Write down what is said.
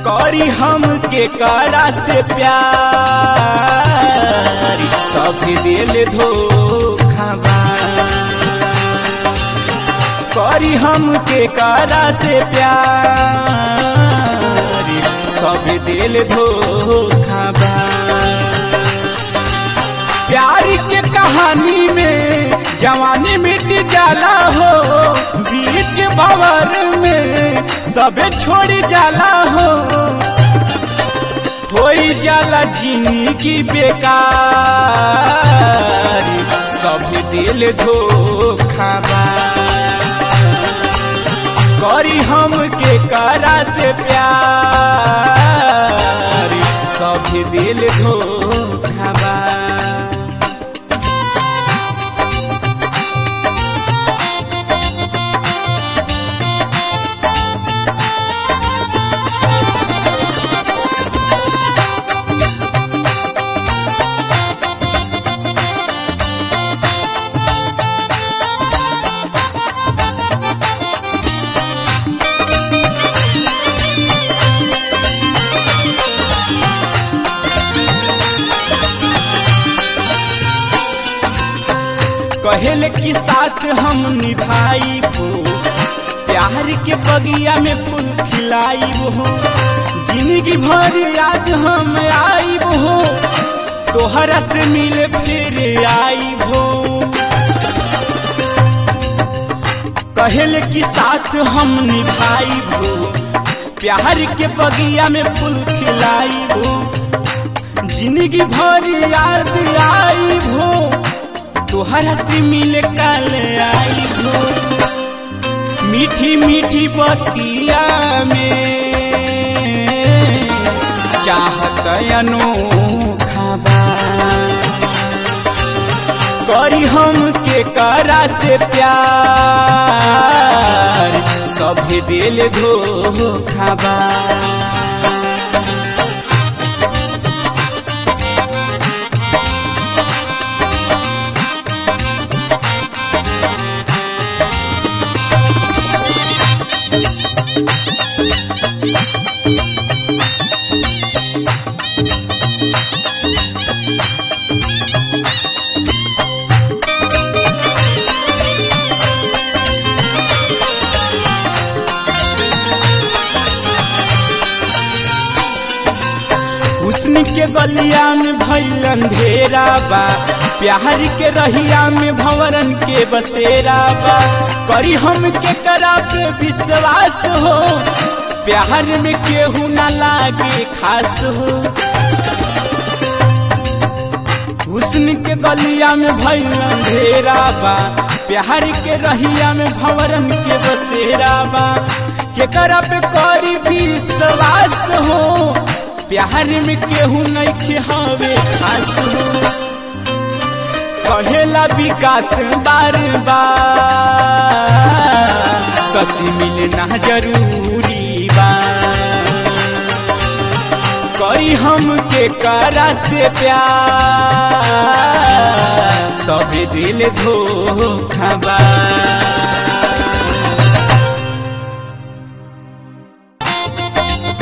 करी हम के करा से प्यार सब दिल धोखा बा करी हम के करा से प्यार सब दिल धोखा बा प्यार के कहानी में जवानी मिट जाला हो बीच भवर में सबे छोड़ जाला हो होई जाला जिंदगी बेकार सब दिल धोखा बा करी हम के करा से प्यार सब दिल धोखा बा कहल की साथ हम निभाई हो प्यार के बगिया में फूल खिलाई हो जिंदगी भर याद हम आई हो तोहरा से मिले फिर आई हो कहल की साथ हम निभाई हो प्यार के बगिया में फूल खिलाई हो जिंदगी भर याद आई हो तोहरा से मिले कल आई हो मीठी मीठी बतिया में चाहत अनोखा बा करी हम के करा से प्यार सभी दिल धोखा बा हुस्न के गलिया में भइल अंधेरा बा प्यार के रहिया में भंवरन के बसेरा बा करी हम के करा पे विश्वास हो प्यार में केहू ना लागे खास हो हुस्न के गलिया में भइल अंधेरा बा प्यार के रहिया में भंवरन के बसेरा बा के करा पे करी विश्वास हो प्यार में केहू नहीं के हवे खास हो कहेला विकास बार बार ससी मिलना जरूरी बा करी हम के करा से प्यार सब दिल धोखा बा